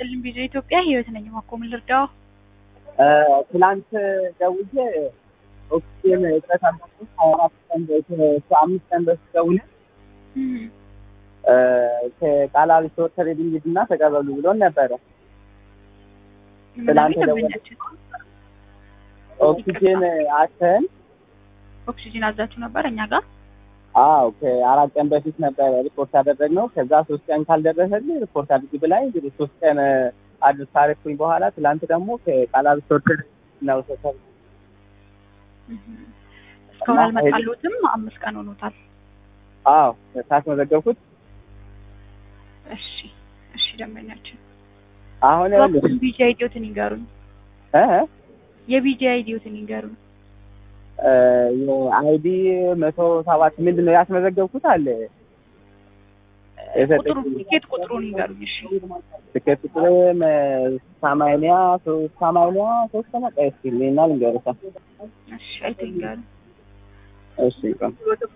ይስጥልኝ ቪዲዮ ኢትዮጵያ ህይወት ነኝ። ማኮ ምን ልርዳው? ትላንት ደውዬ ኦክሲጅን እጥረት አለበት ሀያ አራት ቀን አምስት ቀን በፊት ደውለን ከቃላዊ ስቶር ትሬዲንግ ሂድና ተቀበሉ ብሎን ነበረ። ትላንት ደንበኛችን ኦክሲጅን አተን ኦክሲጅን አዛችሁ ነበር እኛ ጋር አዎ ከአራት ቀን በፊት ነበረ ሪፖርት ያደረግነው። ከዛ ሶስት ቀን ካልደረሰልኝ ሪፖርት አድርግ ብላኝ እንግዲህ ሶስት ቀን አድርስ ካረኩኝ በኋላ ትላንት ደግሞ ከቃላዊ ስቶር ትሬዲንግ ነው ተሰብ እስካሁን አልመጣሉትም። አምስት ቀን ሆኖታል። አዎ ሳስመዘገብኩት እሺ እሺ ደንበኛችን አሁን ቢጂ አይዲዮትን ይንገሩኝ። እ የቢጂ አይዲዮትን ይንገሩኝ። የአይዲ መቶ ሰባት ምንድን ነው ያስመዘገብኩት አለ ቁጥሩ ቲኬት ቁጥሩን ይንገሩኝ። እሺ ትኬት ቁጥር ሰማንያ ሶስት ሰማንያ ሶስት ነው። ቆይ እስኪ እና ልንገርህ። እሺ አይቶ ይንገሩኝ። እሺ ቆይ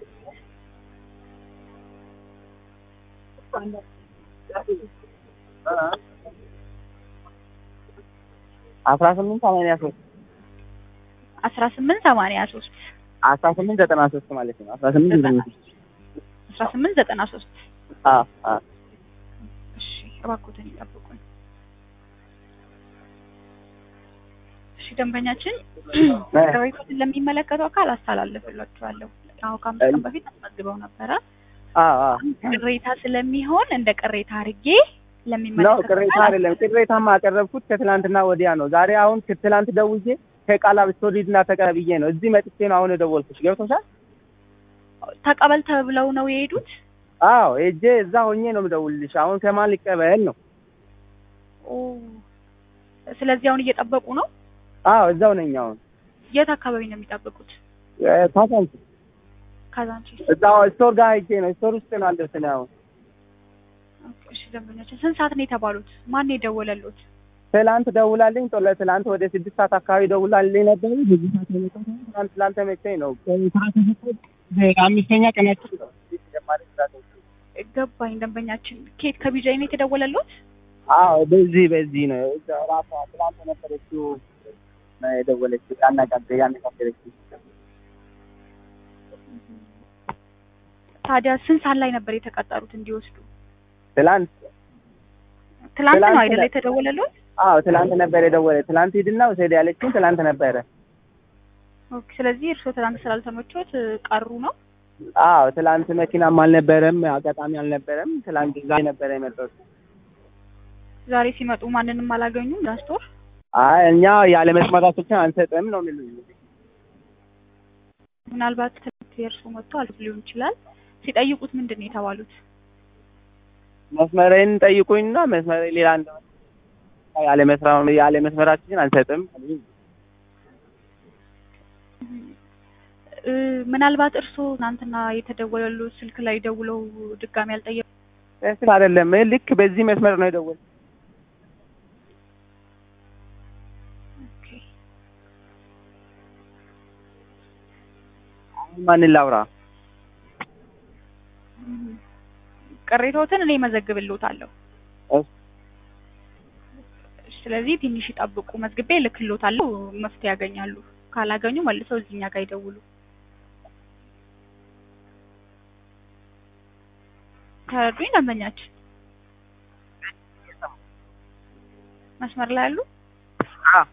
አስራ ስምንት ሰማንያ ሶስት አስራ ስምንት ሰማንያ ሶስት አስራ ስምንት ዘጠና ሶስት ማለት ነው። አስራ ስምንት ዘጠና ሶስት አስራ ስምንት ዘጠና ሶስት አዎ አዎ እሺ እባክዎትን ይጠብቁን። እሺ ደንበኛችን ቅሬታዎትን ለሚመለከተው አካል አስተላልፍላችኋለሁ። አሁን ከአምስት ቀን በፊት አስመዝግበው ነበረ። አዎ አዎ ቅሬታ ስለሚሆን እንደ ቅሬታ አድርጌ ነው ለሚመለከተው ቅሬታ አካል አይደለም። ቅሬታማ ያቀረብኩት ከትላንትና ወዲያ ነው። ዛሬ አሁን ከትላንት ደውዬ ከቃላ ስቶሪድ እና ተቀብዬ ነው እዚህ መጥቼ ነው አሁን የደወልኩሽ። ገብቶሻል? ተቀበል ተብለው ነው የሄዱት። አዎ ሄጄ እዛ ሆኜ ነው የምደውልልሽ። አሁን ከማን ሊቀበል ነው? ኦ ስለዚህ አሁን እየጠበቁ ነው። አዎ እዛው ነኝ አሁን የት አካባቢ ነው የሚጠብቁት? ታሳንች ካዛንቺስ። እዛው ስቶር ጋር ሄጄ ነው ስቶር ውስጥ ነው አለሁት ነው አሁን ኦኬ፣ እሺ ደንበኛችን ስንት ሰዓት ነው የተባሉት? ማን ነው የደወለሉት? ትላንት ደውላልኝ ጦለ ትላንት ወደ ስድስት ሰዓት አካባቢ ደውላልኝ ነበር። በዚህ ሰዓት የመጣሁት ትላንት ትላንት መቼኝ ነው አምስተኛ ቀናችን ነው። ገባኝ። ደንበኛችን ኬት ከቢጃይ ነው የተደወለሉት? አዎ በዚህ በዚህ ነው እዛ ራሷ ትላንት ነበረችው ነው የደወለችው ያናጋደ ያነጋገረችው ታዲያ ስንት ሰዓት ላይ ነበር የተቀጠሩት እንዲወስዱ? ትላንት ትላንት ነው ትላንት አይደለ ነው። የተደወለሉት? አዎ ትላንት ነበር የደወለ ትላንት ሂድና ውሰድ ያለችኝ ትላንት ነበረ። ኦኬ፣ ስለዚህ እርስዎ ትላንት ስላልተመቾት ቀሩ ነው? አዎ ትላንት መኪናም አልነበረም፣ አጋጣሚ አልነበረም። ትላንት ዛሬ ነበረ የመጣሁት። ዛሬ ሲመጡ ማንንም አላገኙም ዳስቶር? አይ እኛ ያለ መስማታችን አንሰጥም ነው የሚሉኝ። ምናልባት ትምህርት የእርስዎ መጥቶ አልፎ ሊሆን ይችላል። ሲጠይቁት ምንድን ነው የተባሉት? መስመሬን ጠይቁኝና መስመሬ ሌላ እንደሆነ ያለ መስራ ያለ መስመራችን አንሰጥም። እ ምናልባት እርስዎ ትናንትና የተደወለሉት ስልክ ላይ ደውለው ድጋሚ አልጠየቁ? ስል አይደለም ልክ በዚህ መስመር ነው የደወል ኦኬ። ማንን ላውራ? እም፣ ቅሬታዎትን እኔ መዘግብልዎታለሁ። እሺ። ስለዚህ ትንሽ ይጠብቁ፣ መዝግቤ እልክልዎታለሁ። መፍትሄ ያገኛሉ። ካላገኙ መልሰው እዚህኛ ጋር ይደውሉ። ተረዱኝ ደንበኛችን? መስመር ላይ ያሉ አዎ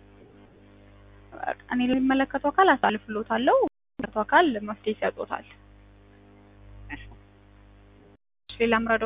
እኔ ለሚመለከተው አካል አሳልፍልዎታለሁ። የሚመለከተው አካል መፍትሄ ይሰጡታል። ሌላ ምረዳው